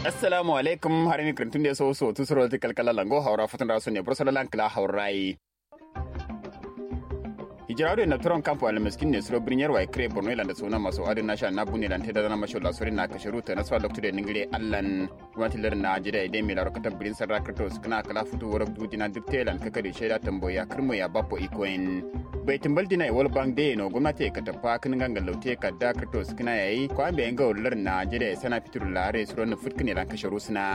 assalamu alaikum har mi krantun de so so tusuro ti kalkala lango hawra fatan raso ne bursala lankla hawrai hijirado na turon kampo al miskin ne suro brinyar wa kre borno ilanda sona maso adin nasha na bunne lan teda na masho la sori na kasharu ta naswa lokto de ningire allan gwamnati lar na jida ide mi laro kata brin sarra kratos kana kala futu worak dudi na duk telan kakari shaida tamboya kirmo ya bappo ikoin bai timbal dina wal bang de no gwamnati ka tafa kin gangan laute ka da kratos kana yayi ko an bayan ga lar na jida sana fitur lare suro na futkine lan kasharu suna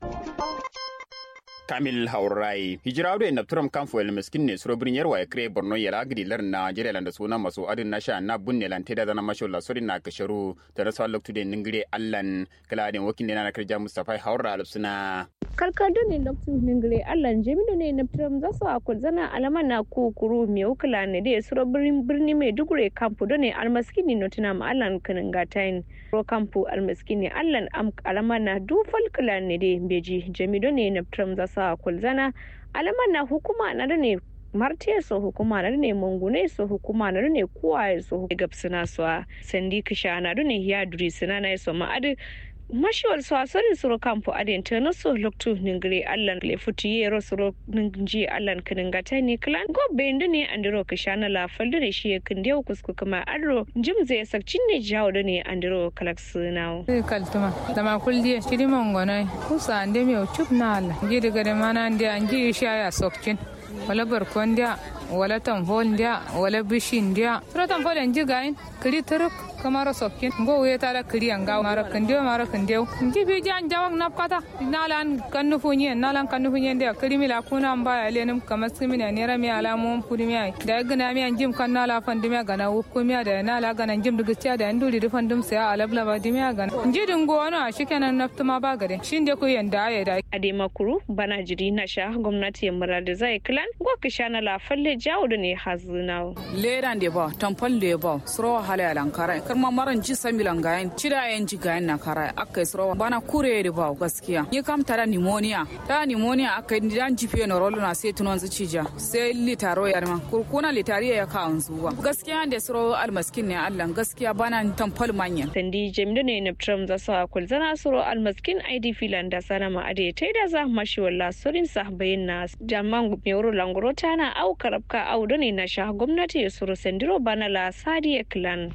kamil haurai hijirado en napturam kamfo el miskin ne suro birnin yarwa ya kire borno ya lagidi lar najeriya landa suna maso adin na sha na bunne lan teda dana masho la sori na kasharu da rasa loktu de ningire allan kala den wakin ne na karja mustafa haura alsuna karkado ne naftu ningire allan jamido ne napturam zasu akul zana alama na kukuru me ukula ne de suro birnin birni mai dugure kampo do ne almaskini notina ma allan kanin gatain ro kampo almaskini allan am alama na dufal kula ne de beji jamido ne napturam zasu sa kulzana alaman na hukuma na da ne martiya so hukuma na ne mangune so hukuma na ne kuwaye so gabsina so sandi kisha na da ne ya duri sina na so ma adi mashiwal so asari suro kampo adin ta na so loktu ningire allan le futi yero suro ningi allan kanin gata ne klan go bende ne andiro kisha na la faldo ne shi kinde kusku kuma adro jim zai sakcin ne jawo da ne andiro kalaks nawo kaltuma dama kuldiye shiri mongona kusa ande mi chup na alla gidi gade mana ande angi sha ya sokcin wala barkon dia wala tamfol dia wala bishin dia sura tamfol anji gain kiri turuk kamaro sokkin go we tara kiri anga mara kandio mara kandio nji bi jan jawang nap kata nalan kannu funye nalan kannu funye dia kiri mila kuna amba ya lenum kamas kimina nera mi ala mum pudi mi ai da gana mi anjim kan nala fandi mi gana wukku mi da nala gana njim dugu tia da nduli du fandum se ala bla ba dimi gana nji dungo wana shikenan naftuma ba gade shinde ku yanda ya da ade makuru bana jiri na sha gwamnati ya murada zai klan go kishana la falle jawo da ne hazina leran de ba tampal de ba suro hala alankara karma maran ji samilan gayan cida yan ji gayan na kara aka yi surawa bana kure da ba gaskiya ni kam tara pneumonia ta pneumonia aka yi dan jife na rolo na sai tunon su cija sai litaro ya ma kurkuna litari ya ka an zuwa gaskiya da suro almaskin ne Allah gaskiya bana tampal manyan sandi jamilu ne na tram za su akul zana suro almaskin id filan da sana ma ade ta da za mashi walla surin sa bayin na jaman mewuro langoro tana au karabka au ne na sha gwamnati ya suro sandiro bana la sadiya clan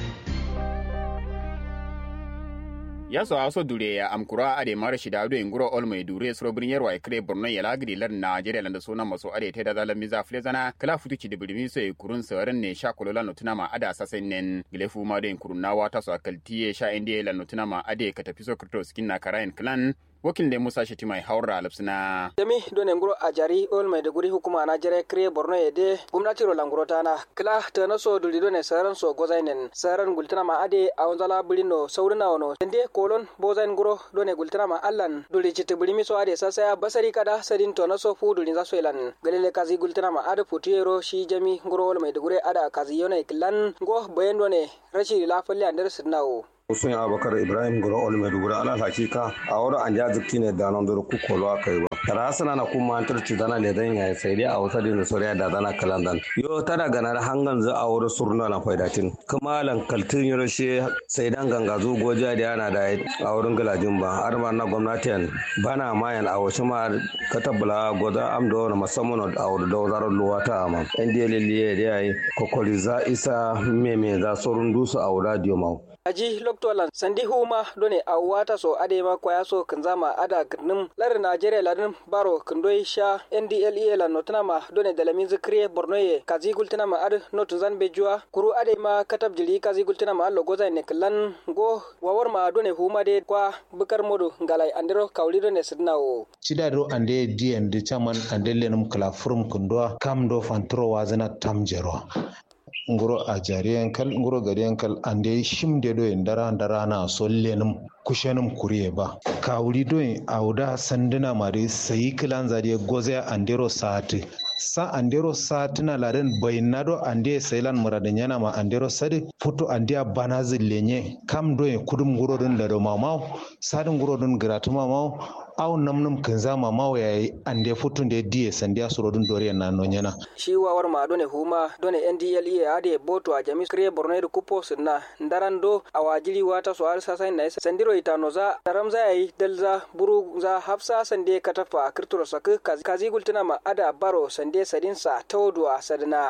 ya so aso dure ya amkura ade mara shida ado inguro ol mai dure suro birnin yarwa ikre borno ya lagri lar najeriya landa suna maso ade te da zalan miza flezana kala futu ci dibirmi so kurun sauran ne sha kolola notuna ma ada sasen nen gilefu ma do kurun nawa ta so akaltiye sha indiye la notuna ma ade ka tafi so krito skin na karayin clan wakil da musa shi mai haura alapsina jami done nguro a jari ol mai duguri hukuma na jare kre borno yede gumnati ro languro tana kila tana so duli done saran so gozainen saran gultana ma ade a wanzala bulino saurina wono ende kolon bozain nguro done gultana ma allan duli chiti bulimi so ade sasaya basari kada sadin to na so fu duli za so elan galele kazi gultana ma ade putiyero shi jami nguro ol mai duguri ada kazi yone kilan go bayan done rashi lafalle andar sidnawo Usun Abubakar Ibrahim Guro Ol Maiduguri ala hakika a wurin an ja zikti ne da nan ku kolo aka yi ba. Tara sana na kuma an turci dana le dan ya sai dai a wata din soriya da dana kalandan. Yo tana ganar hangan za a wurin surna na faidatin. Kuma lan kaltin yoro she sai dan ganga zo goja da yana da a wurin galajin ba. Har ma na gwamnatin bana mayan a wasu ma katabula goda amdo na musamman a wurin da wazarar luwa ta ama. Yan liliye da yayi kokoli za isa meme za surun dusu a wurin diyo aji loktolan sandi huma done a wata so ade ma kwaya so kanzama ada gnim lar najeriya ladin baro kandoi sha ndle la notana ma done dalamin zikriye borno ye kazi gultana ma ad notu zan bejua kuru ade ma katab jili kazi gultana ma allo goza ne klan go wawar ma done huma de kwa bukar modu ngalai andero kawli done sidnawo cidado ande dien de chaman ande lenum kala furum kundwa kam do fantro wazana tamjero nguro a jariyan kal nguro gariyan kal ande shimde do en dara dara na sollenum kushenum kuriye ba kawuri do en auda sandina mari sayi kilan zariye goze andero sati sa andero satina laden bainado ande sailan muradin yana ma andero sadi foto andia bana zillenye kam do e kudum gurodun da do mamau sadin gurodun gratu mamau aw namnum kinza mamau yayi ande foto de die sandia surodun dore na nonyana shi wawar ma done huma done ndle ade boto a jami kre borno de kupo sinna ndarando awajili wata so har sasa na sandiro itano za daramza yayi dalza buru za hafsa sande katafa kirturo sak kazi gultuna ma ada baro sande sadinsa tawduwa sadina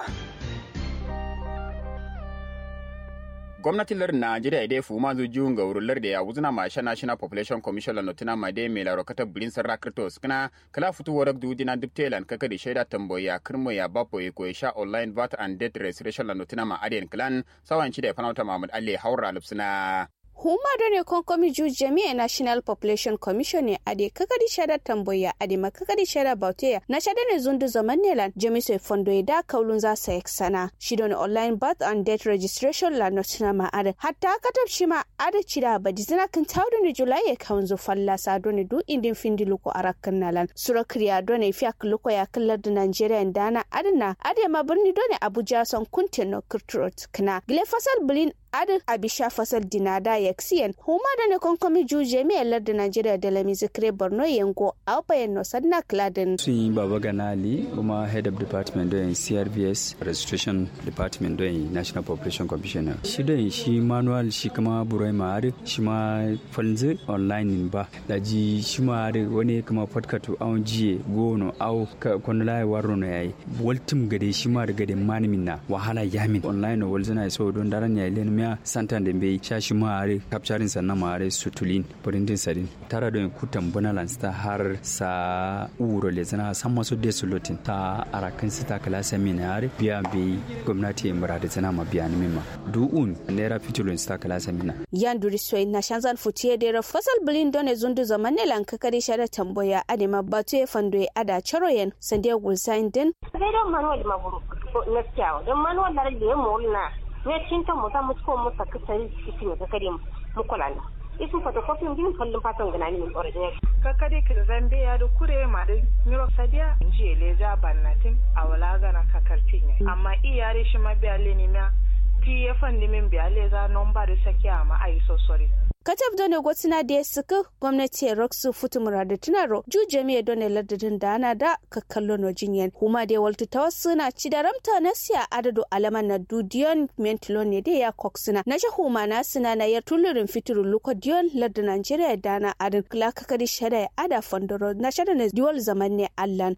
gwamnatin lar najeriya dai fu ma zu jiun ga wurin da ya wuzuna ma sha national population commission la notina ma dai mai laro kata bulin sarra kriptos kana kala futu warak du dina diptelan kaka di shaida tamboya kirmo ya bapo ya koyi sha online vat and debt restoration la notina ma adiyan clan sawan ci da fanauta mahmud ali haura lupsuna huma done konkomi ju jami'a national population commission ne ade kakadi shada tamboya ade ma kakadi shada bauteya na shada ne zundu zaman nelan jami'so fondo da kaulun za sa sana shi don online birth and death registration la notina ma ade hatta katab shi ma ade cida ba dizina kan tawdo ne julai ya kaunzo falla sa done du indin findi luko arakan nalan sura kriya done fiak luko ya kallar da nigeria dana adana ade ma birni done abuja son kuntin no kurturot kana gile fasal bilin adin abisha fasal dinada yaksiyan huma da ne konkomi juje mai lar da najeriya da lami zikire borno yango a bayan no sadna kladin sun yi baba ganali kuma head of department don crvs registration department don national population commissioner shi don shi manual shi kuma burai ma'ari shi ma falzi online ba da ji shi ma'ari wani kuma podcast awon jiye gono au kwanulai waro na yayi waltum gade shi ma da gade manimin na wahala yamin online walzina so don daren yayi lenin miya santan da bai shashi mare kapcharin sannan mare sutulin burindin sadin tara don kutan bunalan ta har sa uro le zana san masu de sulutin ta arakan su ta kala sami na yare biya bai gwamnati ya mura da zana ma biya ni mimma du'un naira fitulun ta kala sami na yan duri soyi na shanzan futiye da fasal bilin don zundu zaman ne lan kakari shara tamboya adema batu ya fando ya ada charoyen sandiya gulsain din sai don manuwal maburu na kyawu don manuwal na da ya mulna ne cinta mu za mu ko mu saka sari cikin da kare mu kula na isin photocopy din kallon fatan gana ni min original kakade ki zambe ya da kure ma da nyuro sadia nji leja bannatin awala gana kakartin amma iyare shi ma biya le ni ma ti ya fandi min biya le za nomba da saki amma ai so sorry katab done gotina da ya suka gwamnati roxu futu murada tunaro ju jami'a done ladadin da ana da kakkallo no jinyan kuma da waltu ta wasu na ci da ramta na siya adado alaman na dudiyon mentilo ne da ya koksuna na ji huma na suna na yar tulurin fitirin lukodiyon ladda nigeria da na adin kula kakari shada ya ada fondoro na shada na diwal zaman ne allan.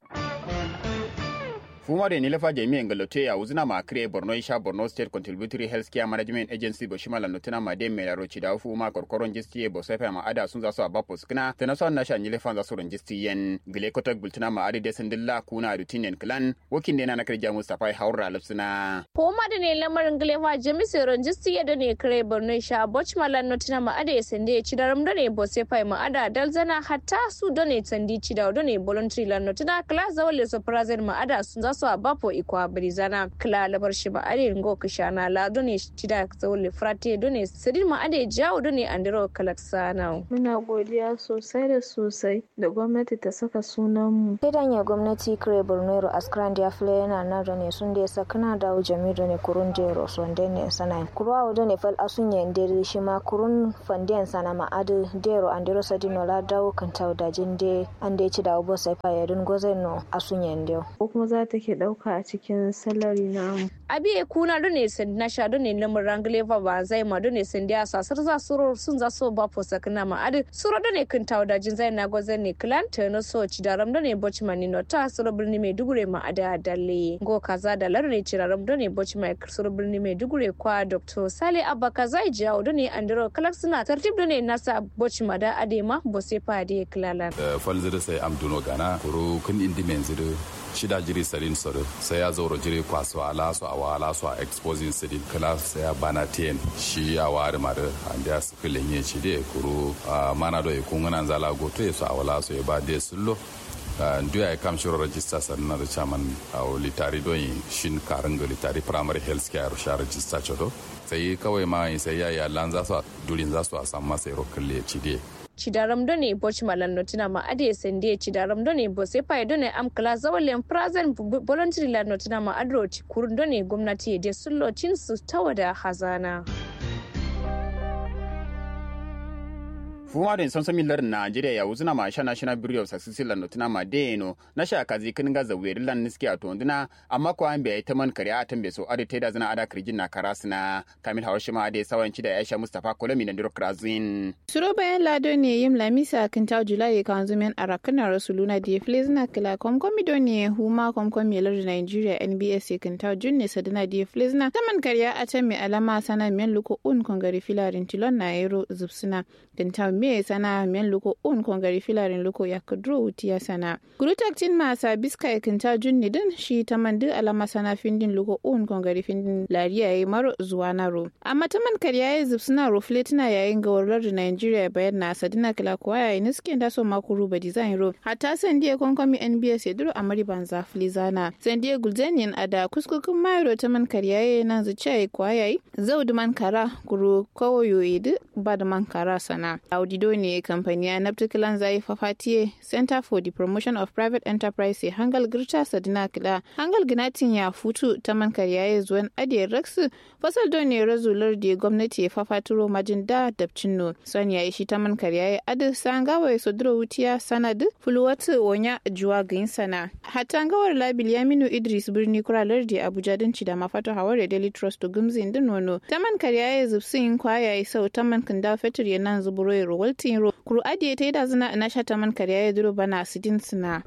fuma da nilafa jami'an galote ya wuzina ma kire borno isha borno state contributory health care management agency bo shima lanotuna ma de mera roci da fuma korkoron jisti bo sefa ma ada sun zasu abapo skina tana so na sha nilafa za su ron jisti yen gile kota gultuna ma ade desin dilla kuna rutinen clan wakin ne na nakar jamu safai haura lapsina fuma da ne lamarin gilefa jami se ron jisti ya da ne kire borno isha boch ma lanotuna ma ade sende ya ci daram da ne bo sefa ma ada dalzana hatta su da ne tandi ci da ne voluntary lanotuna kala zawale so prazen ma ada sun zasu so a bapo ikwa brizana kla labar shi ba ade ngo kishana la done tida zawle frate done sidin ma ade jawo done andiro kalaksana muna godiya sosai da sosai da gwamnati ta saka sunan mu kidan ya gwamnati kire bornero askran dia fle yana na done sun da sakana da jami done kurun de roson dene sana kurwa done fal asunye ndere shi ma kurun fandian sana ma ade dero andiro sadino la dawo kan tawda jinde ande ci da obo sai fa yadun gozeno asunye ndio ko kuma za ta ke dauka a cikin salari namu. Abi kuna dole sun na sha dole lamun rangleva ba zai ma dole sun dia sasar za su sun za so ba fo sakna ma adi suro dole kun tawo da jin zai na gozan ne clan na so ci daram dole boci mani no ta suro birni mai dugure ma ada dalle go kaza da lar ne ciraram dole boci mai suro birni mai dugure kwa dr sale abba kaza jawo dole andro kalak suna tartib dole nasa boci ma da ade ma bo sai fa ade klalan. falzir sai amduno gana kuro kun indi menzido shida jiri sarin soro sai ya zauro jiri kwaso ala so awa ala so a exposing sidin kala sai ya bana ten shi ya wari mare ande ya sikilin yin shi de kuro mana do ikun ngana zala goto ya so awala so ya ba de sullo nduya ya kam shiro register sanna da chaman a litari don shin karin ga litari primary health care sha register chodo sai kawai ma sai ya ya lan za su durin za su a samu masa iro kalle cide cidaram done boch malan notina ma ade sende cidaram done bo se pay done am kala zawalen prazen voluntary la notina ma adro kurun done gwamnati de sullo cin su tawada hazana fuma den sonso millar Nigeria ya wuzuna ma sha national bureau of success lan notuna ma deno na sha kazi kin ga zaweri lan niski a tonduna amma ko an bai ta man kare a tambe so ade teda zana ada kirjin na karasina kamil hawashi ma ade sawanci da Aisha Mustafa Kolami na Diro Krazin suro bayan lado ne yim lamisa kin ta julai kan zumen arakana rasuluna da flezna kila komkomi do ne huma komkomi lar Nigeria NBS kin ta junne sadana da flezna taman kariya a can mai alama sana men luko un kongari filarin tilon na yero zubsuna kin ta me sana men luko un kongari filarin luko ya kudro utiya sana gurutak tin ma sa biska ya kinta junni din shi ta mandu alama sana findin luko un kongari findin lariya yayi maro zuwa naro amma ta man kariya ya zub suna rufle tana yayin ga warar da Nigeria bayan na sadina kila kuwa yayi niskin da so makuru ba design ro hatta sandiya konkomi NBS ya duro amari banza flizana sandiya gulzanian ada kuskukun mayro ta man kariya ya nan zuciya yayi kuwa yayi zaudu man kara kuru kawoyo idu ba da man kara sana audido ne kamfani na particular zai fafatiye center for the promotion of private enterprise hangal girta sadina kila hangal ginatin ya futu ta man karyaye zuwan adiyar raksu fasal don ne razular da gwamnati ya fafaturo majin da dabcin no son ya shi ta man karyaye adu sangawa ya sodro wutiya sanad fuluwatu wonya juwa gain sana hatta gawar labil yaminu idris birni kuralar da abuja din ci da mafato hawar daily trust to gumzin din nono ta man karyaye zubsin kwayaye sau ta man kanda fetur ya nan zuburo ya waltin ro kuru adiye ta yi da zina na shata man karya ya duro bana sidin sina.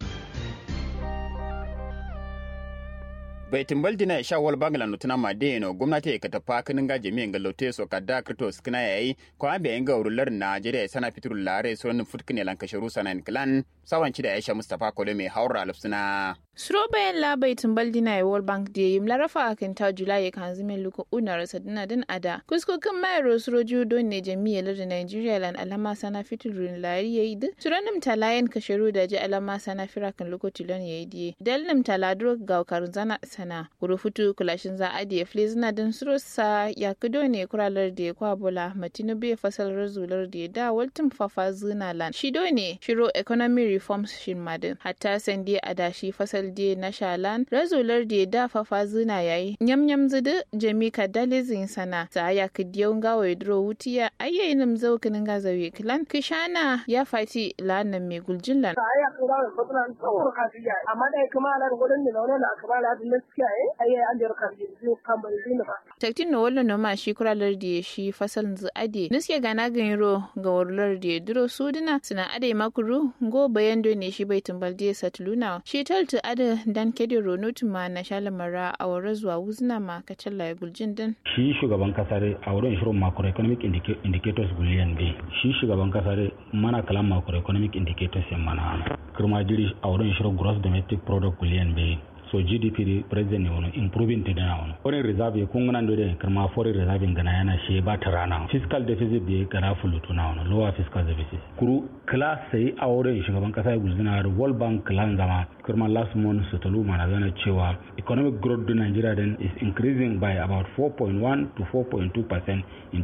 bai timbal dina sha wal bangla no tuna made no gwamnati ka tafa kinin ga jami'in ga lote so ka da krito skina yayi ko an bayan ga urular Najeriya sana fitur lare so nin futkine lan kasharu sanan clan sawanci da Aisha Mustafa Kole mai haura alfsuna Suro bayan labai tumbal dina ya World Bank da yim larafa akan ta Julai ya kan zimin luku una rasa dina din ada. Kuskokin mayar suro judo ne jami'ar da Nigeria lan alama sana fiturin lari ya yi di. Suranim talayen kasharu da ji alama sana firakan luku tilon ya yi diye. Dalnim taladro ga karun zana sana. Kuru futu kulashin za a diye fili zina din suro sa ya kudo ne kuralar da ya kwa bola matinu bai fasal razular da ya da waltin fafa zina lan. Shido ne shiro economy reforms shin madin. Hatta sandi adashi fasal de na shalan razular da da fafa zina yayi nyam nyam zudu jami ka dalizin sana ta ya kidiyo ngawa dro wutiya ayyayin nam zau kinin ga zawi kilan kishana ya fati lanan mai guljin lan aya kura ko tana ko ka fiya amma dai kuma na gudun da wannan akaba la din gaskiya eh ayya an da ka fiya kan bai din ba taktin no wallo no ma shi kuralar da shi fasal zu ade nuske gana ganiro ga warlar da duro suduna suna ade makuru go bayan do ne shi bai tumbal da satuluna shi taltu ade dan kede ronut ma na shalamara a wara zuwa wuzna ma kacalla ya guljin din shi shugaban kasar a wurin shirin macroeconomic indicators guliyan bai shi shugaban kasar mana kalan macroeconomic indicators yan mana kirma jiri a wurin shirin gross domestic product guliyan bai so gdp di president ne wani improving te dana wani foreign reserve kun gana ndo de karma foreign reserve gana yana she ba ta rana fiscal deficit da gana fulutu na wani lower fiscal deficit kuru class sai a wurin shugaban kasa ya guzina da world bank clan zama karma last month su talu mana zana cewa economic growth in nigeria then is increasing by about 4.1 to 4.2 percent in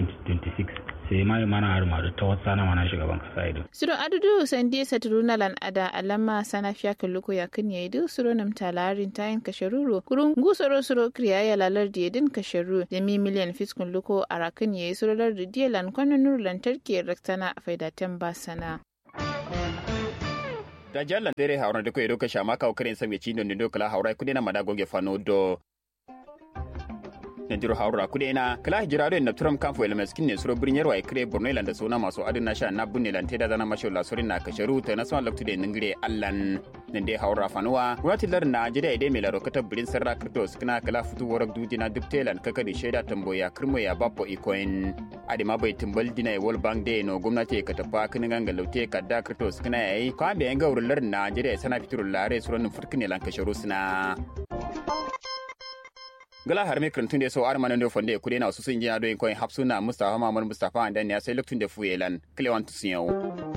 2026 sai mai mana har madu ta wata sana mana shugaban kasa ido. Suro adudu sandi saturuna lan ada alama sana fiya kalluko ya kan yayi du suro nam talarin tayin kasharuru kurun gusoro suro kriya ya lalar da yadin kasharu da mi miliyan fiskun luko a rakan yayi suro lar da diya lan kwanan nur lantarki raktana a faidatan ba sana. da jallan dere haura da ko edo ka shama ka okren sami chindo ndo kala haura kudi na madagoge fano do Najiro haura kude na kala hijira do na turam kamfo ele meskin ne suro brinyar wa ikre borno ilanda sona maso adin na sha na bunne lan teda zana masho la sorin na kasharu ta na son loktude ningire allan nan dai haura fanuwa wati lar na jida ide me laro kata brin sarra kripto skina kala futu warak duji na dubtelan kaka di sheda tamboya kirmo ya bapo ikoin ade ma bai timbal dina e world bank day no gwamnati ka tafa kinin ganga laute ka da kripto skina yayi ko ambe yanga lar na jida sana fiturul lare suron furkine lan kasharu sina gala har mai krantun da so ar manan do fonde kude na su sun jina do en koin hapsuna mustafa mamman mustafa andan ya sai luktun da fuyelan klewan tusiyo